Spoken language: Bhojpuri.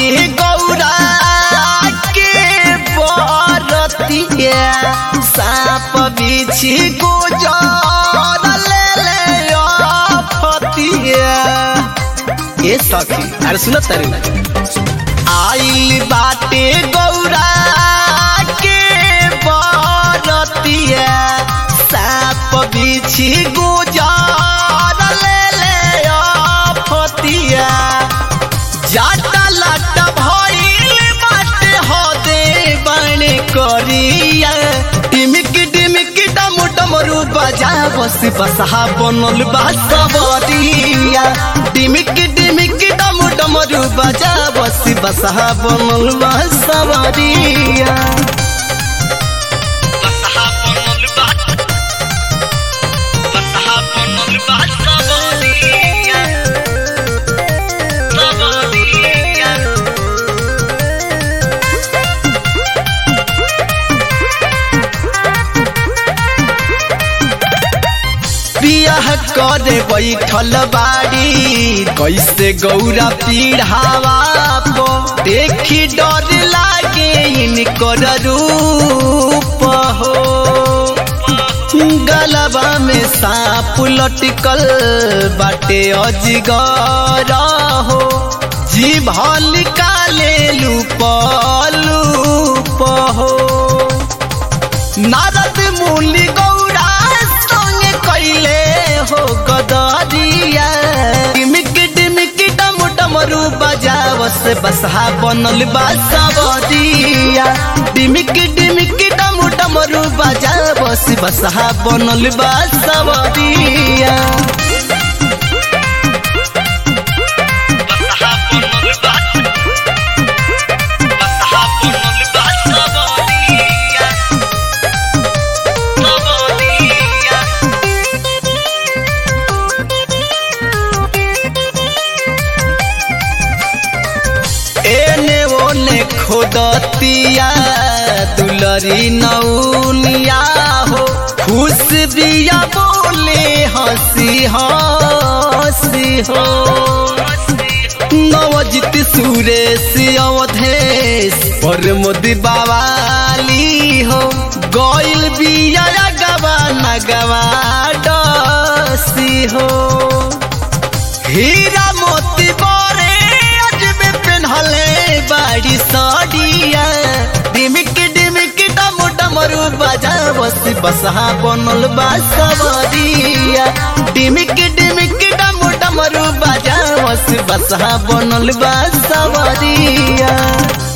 बाटे गौरा के बरतिया साप बिछी गुजर ले ले फतिया ए सखी अरे सुनत तारी आइल बाटे गौरा के बरतिया साप बिछी गुजर ले ले फतिया जाटा लाटा भइल बाटे हो दे बने करिया टिमिक टिमिक डम डमरू बजा बस बसहा बनल बा सबरिया टिमिक टिमिक डम डमरू बजा बस बसहा बनल बा सबरिया बसहा बनल बा बसहा बनल बा सबरिया सबरिया बियाह करे बैठल बाड़ी कैसे गौरा पीढ़ावा पो देखी डर लागे इनकर रूप हो गलबा में सांप लटकल बाटे अजगर हो जीभ निकाले लूप लूप हो नारद मुनि गौरा संगे कैले हो गदरिया टिमिक टिमिक डम डमरू बजावस बसहा बनल बा सबरिया टिमिक टिमिक डम डमरू बजावस बसहा बनल बा सबरिया बसहा बनल बा बसहा बनल बा सबरिया सबरिया एने ओने खोदतिया दुलरी नौनिया हो खुश बिया बोले हंसी हंसी हो नवजित सुरेश अवधेश पर मोदी बावाली हो गइल बिया गवा नगवा डसी हो हीरा मोती बोरे अजबे पेन्हले बाड़ी साड़िया डिमिक डिमिक डम डमरू बजा बस बसहा बनल बा सबरिया डिमिक डिमिक डम डमरू बजा बस बसहा बनल बा सबरिया